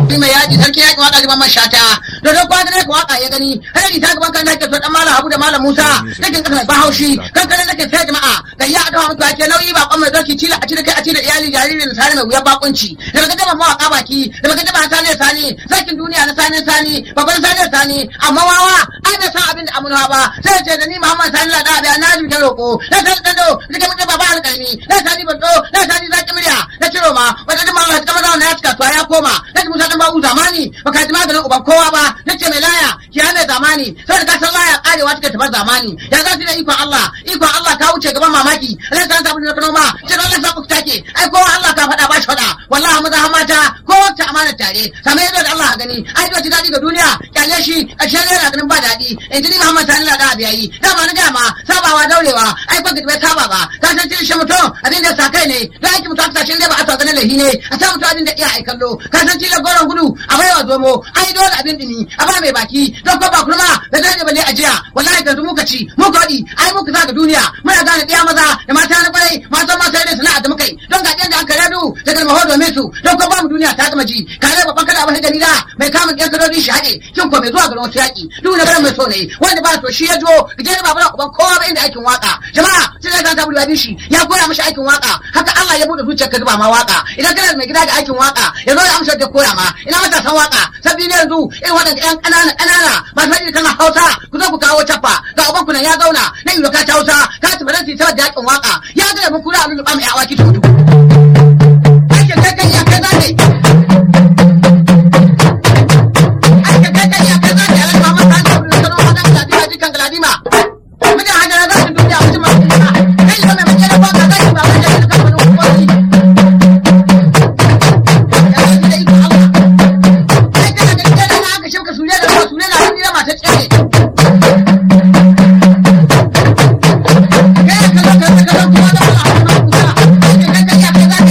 Shi mai yaji sarki yaƙi waka liman man shata. Da don kwa ne waka ya gani. Har yi ta gaban kan nake so dan malam Habu da malam Musa. Nake kasa mai bahaushi. Kan kare nake sai jama'a. Ga ya adawa mutu ake nauyi ba kwan mai doki cila a cire kai a cire iyali jaririn sani mai wuyan bakunci. Da baka jama mawaka baki. Da baka jama sani sani. Sarkin duniya na sani sani. Babban sani sani. Amma wawa ai bai san abin da amunawa ba. Sai ce da ni Muhammad Sani Lada da na ji ta roƙo. Na san dando. Nika mutum baba alƙalmi. Na sani bando. Na sani zaki murya. Na ciro ma. Wata jama Allah ta kama na ya cika tuwa ya koma. Na ji Musa dan ba'u zamani. Baka ji maganin uban kowa ba. Na ce mai laya. Ki hana zamani. Sai da ka san laya karewa take tabar zamani. Ya za su da ikon Allah. Ikon Allah ka wuce gaban mamaki. Allah ta sabu da kano ma. Ce Allah sa ku take. Ai kowa Allah ka faɗa ba shi faɗa. Wallahi maza har mata. Kowa ta amana tare. Same ido da Allah gani. Ai ji daɗi ga duniya. Kyale shi. Ƙarshen yana ganin ba daɗi. In ji ni Muhammad Sani Lada Abiyayi. Dama na gama. Sabawa daurewa. Ai ba bai kaba ba. Ka san cin shi mutum. Abin da sa kai ne. Da aiki mutum aka sashen da ba a sa ganin lahi ne. A sa mutum abin da iya aikallo. Ka san cin goron gudu. A baiwa zomo. Ai dole abin dini. A ba mai baki. Don ko ba kurma. Da zai bale a jiya. Wallahi yanzu muka ci. Muka waɗi. Ai muka sa ga duniya. Muna gane ɗiya maza da mata na kwarai. Mata ma sai da sana'a da muka yi. Don ga ɗiyan da an kare du. Da kalma ho domin su. Don ko ba mu duniya ta gama ji. Kare babban kada abin gani da. Mai kama ɗiyan kadodi shi haɗe. Kin ko mai zuwa garin wasu yaƙi. Duk na garin mai so ne. Wanda ba so shi ya jo. Gajeren babu na uban kowa ba inda aikin waka. Jama'a sai da ta bulu shi. Ya koya mashi aikin waka. Haka Allah ya buɗe zuciyar ka zuba ma waka. Idan kana da mai gida da aikin waka. Ya zo ya amsa da koya ma. Ina matasan waka. Sabbi ne yanzu irin waɗanda ƴan ƙanana ƙanana masu faɗi kana Hausa ku zo ku kawo cappa ga uban ku nan ya zauna na yi ka ta Hausa ka ci baranti saboda yakin waka ya ga mun kura a lulluɓa mai awaki tutu. Aikin kai kai ya kai zane. Aikin kai kai ya kai zane a lalma masa an sabu da sanar wadan galadima jikan galadima. Mijin hajjara za su duniya mutum masu kuma. Kai yi mai mace da baka zai ba wanda ya kan wani hukumomi. Ya zai da ikon Allah. Kai kana da gidan na aka shauka sune da ruwa sune na hannu na mata tsere. Kai ka zo ka ka zo kuma da wala amma kusa. Kai kai kai ya kai zane.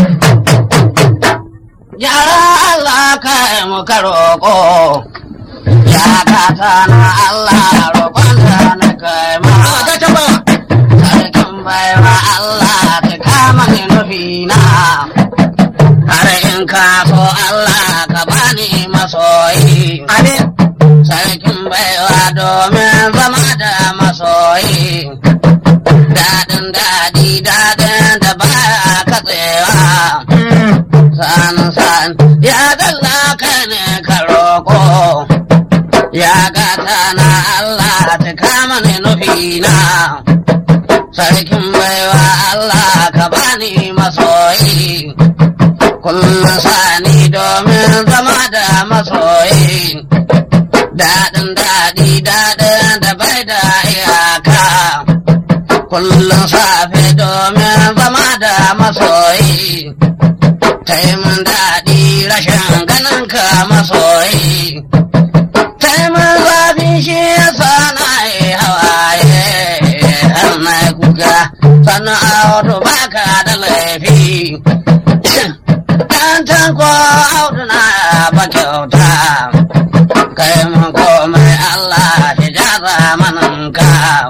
Ya Allah kai mu ka roƙo, ya gata na Allah roƙon da na kai ma. Allah ga ta ba. Sarkin baiwa Allah ka kama ni nufina, har in ka so Allah ka bani masoyi. Amin. Sarkin baiwa domin zama da masoyi, daɗin daɗi daɗin da baya katsewa. san san ya dalla ka ne ka roƙo ya gata na Allah ta kama ni nufina sarkin baiwa Allah ka bani masoyi kullum sani domin zama da masoyi daɗin daɗi daɗin da bai da iyaka kullum safe domin zama da masoyi Taimun daɗi rashin ganin ka masoyi. Taimun zafi shi ya sana yi hawaye, har na yi kuka, sannan a wato baka da laifi. Ɗan tanko audu na ba kyauta, kai mun komai Allah shi ja zamaninka.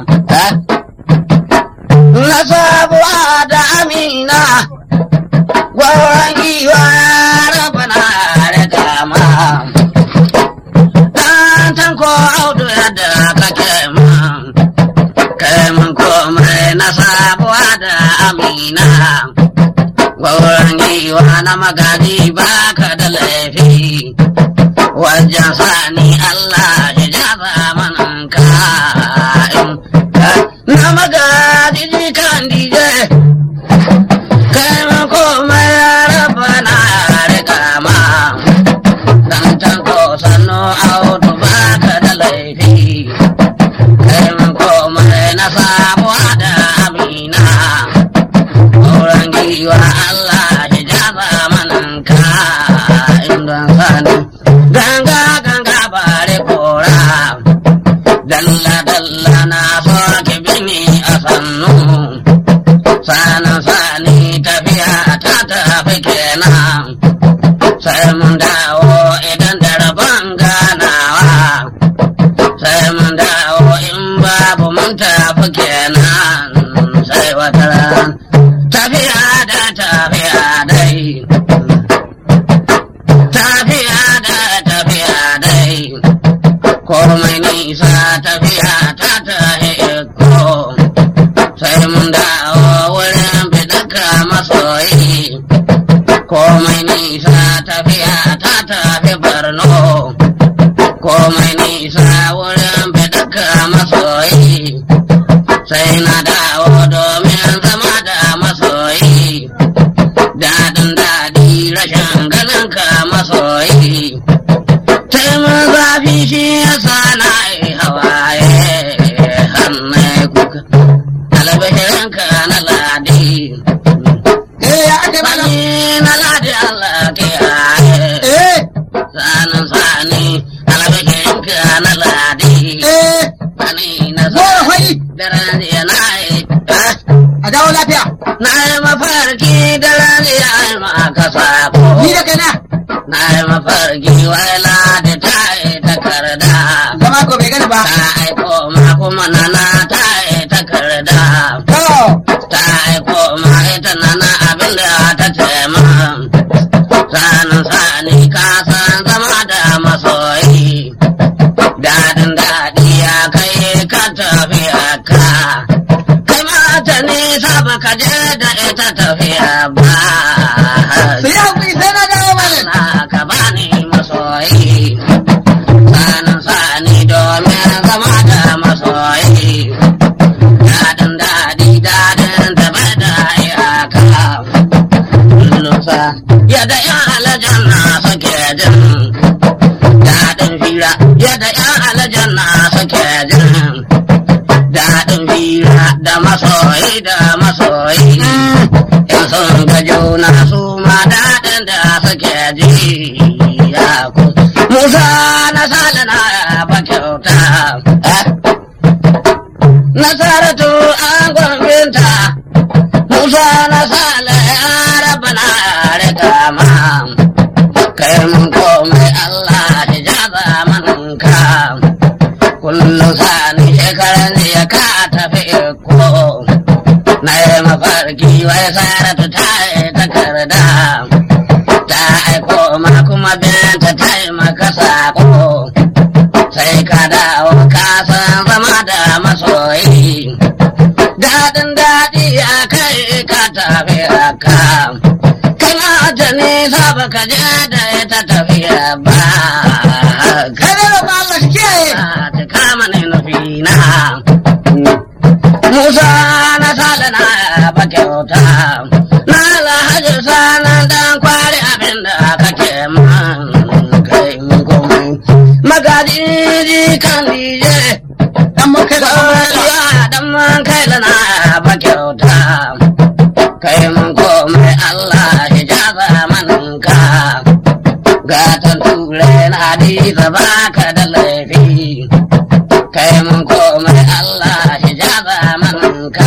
Na sabuwa da amina. Gwauran giwa rabana da dama. Dan tanko audu yadda kake man. Kai mun komai na sabuwa da amina. Gwauran giwa na magani baka da laifi. Wajen sani Allah ya ja zamaninka. Na magani kan dije. kai ma komai ya raba na riga ma dan can ko sannu auto baka da laifi kai ma komai na sabuwa da amina auren giwa Allah ya jaba mananka inda sani ganga ganga bare kora dalla dalla na soke bini a sannu sanin sani tafiya ta tafi kenan sai mun dawo idan da rabon ganawa sai mun dawo in babu mun tafi kenan sai wata ran tafiya da tafiya dai tafiya komai nisa tafiya ta tahi ko sai mun dawo wurin bidaka masoyi komai nisa tafiya ta tafi barno komai nisa wurin bidaka masoyi sai na dawo domin zama da masoyi daɗin daɗi rashin ganin ka masoyi taimun zafi shi yasa na yi hawaye hannun kuka albashirin ka na ladi eh ya ake malam sani na ladi Allah ke haye eh sanin sani albashirin ka na ladi eh sani na Goro fari. daren jiya na yi a dawo lafiya na yi mafarki daren jiya yi maka sako ni da kaina na yi mafarki wai ladi ta yi takarda zama ko bai gani ba ta aiko ma kuma nana ta yi takarda to ta aiko ma ita nana abinda ta ce min sanin sani ka san zama da masoyi dadin daɗi ya kai ka tafiya ka kai mata nisa baka je da ita tafiya ba su yi haƙuri sai na dawo malam na ka bani masoyi sanin sani domin zama da masoyi daɗin daɗi daɗin da bai da iyaka lusa yadda yan alajanna suke jin daɗin fira yadda yan alajanna suke jin daɗin fira da masoyi da masoyi in sun ga juna su ma daɗin da suke ji ya ku musa na salina ba kyauta nasaratu an gwambinta musa na sala ya raba na riga ma kai mun komai allah hijaba manka kullum sani shekaran ya ka tafi ko na yi mafarki wai saratu ta yi takarda ta aiko ma kuma binta ta yi maka sako sai ka dawo ka san zama da masoyi daɗin daɗi a kai ka tafi haka kana ta nisa baka je da ita tafiya ba kai ne roƙon Allah shi kiyaye ta kama ne nufina Musa na sale na ba kyauta na alhaji sanan dan kwari abin da kake man kai mun komai magaji kan dije dan mun kai da amurka ya dan man kai da na ba kyauta kai mun komai Allah hijaba maninka gatan ture na hadiza baka da laifi kai mun komai Allah hijaba maninka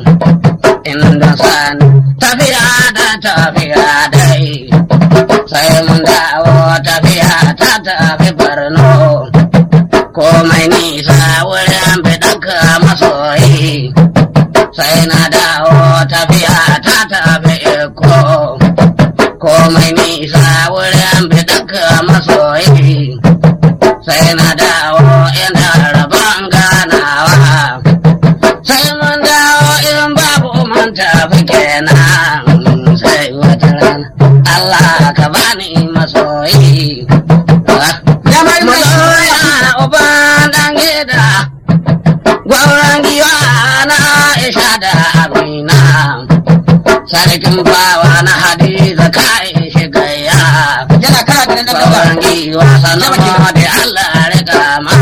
inda sani tafiya da tafiya dai sai mun dawo tafiya ta tafi barno komai nisa wurin bidaka masoyi sai na dawo tafiya ta tafi iko komai nisa wurin bidaka masoyi sai na dawo ina rabon ganawa sai mun dawo in babu mun tafi kenan sai wata rana Allah ka bani masoyi ya ma yi mai masoya uban dan gida gwauran giwa na Aisha da Amina sarkin bawa na Hadiza kai shigaya yana kara da nan gaba gwauran giwa sannan da Allah rika ma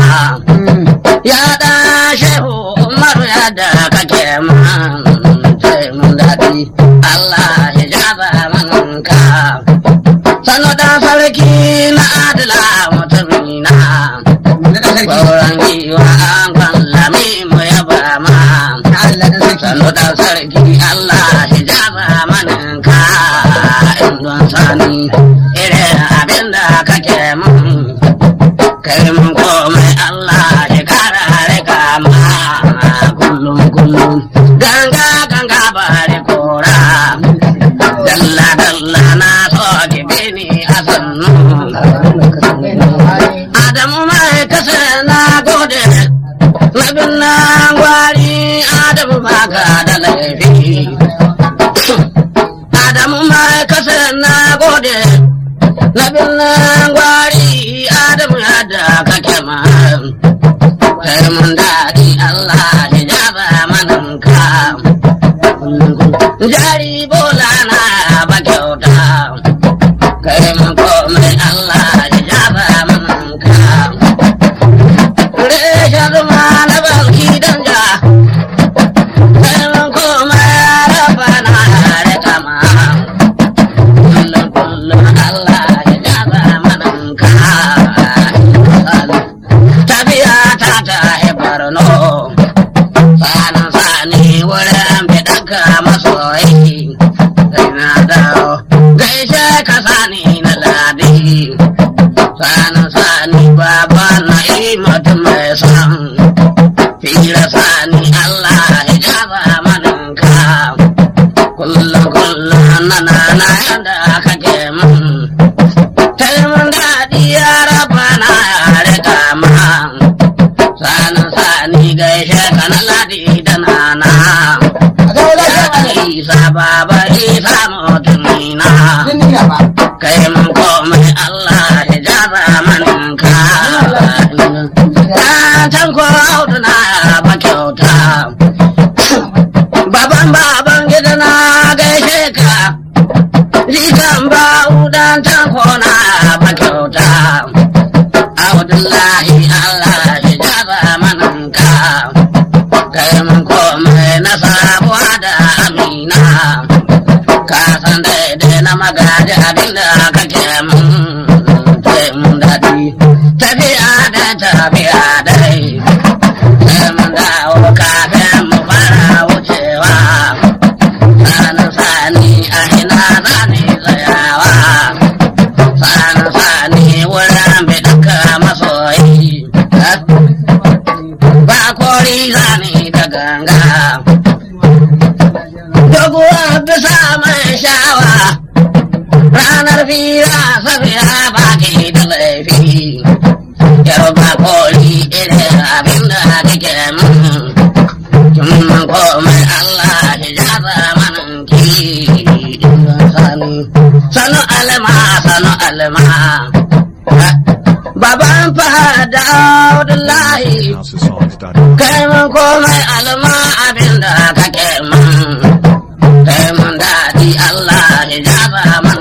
ya da shehu umaru yadda kake man sai mun daɗi Allah ya jaba manka sanu da sarki na adila mutumina na dan sarki Gauran giwa an kwallami mu yaba ma Allah dan sarki sanu da sarki Allah ya jaba manka indon sani irin abinda kake mun kai mun komai Allah ya kara rika ma kullum kullum ganga ganga bari kora dalla dalla na so ki bini a sannu Adamu mai kasa na birnin gwari adamu yadda kake ma kai mun daɗi Allah ya jaba mananka jari bola na ba kyauta kai mun komai Allah ya jaba mananka reshen zuma na balki danja kai mun komai rafa na rika ma kullum kullum Allah ya jaba mananka tafiya ta ta barno sanin sani wurin fiɗanka masoyi sai na dawo gaishe ka sani na ladi sanin sani baba na yi mutum mai san fira sani Allah ya jaba maninka kullum kullum na na na yanda kake mun Kalmun daɗi ya raba na yare kama sanin sani gaishe ka na ladi da nana a dawo lafiya malam isa baba isa mutumina duniya ba kai mun komai Allah ya jaba maninka Tantan ko audu na ba kyauta Baban baban gida na gaishe ka Jikan ba udan tanko na ba kyauta Abdullahi Allah ya jaba maninka Kai mun komai na sabuwa da amina Ka san daidai na magaji abinda kake mun sai mun daɗi Tafiya da tafiya dai Sai mun dawo kafin mu fara wucewa Sani sani a ina zani tsayawa Sani sani wurin bidaka masoyi Ba kori zani da ganga Doguwa bisa mai shawa Ranar fira safiya ba ke da laifi Yau ba kori irin abin da kake mun Kin komai Allah ya jaba manan ki sani Sanu alma sanu alma Baban fahada Abdullahi HouseOfSongs.org. kai mun komai alma abin da kake ma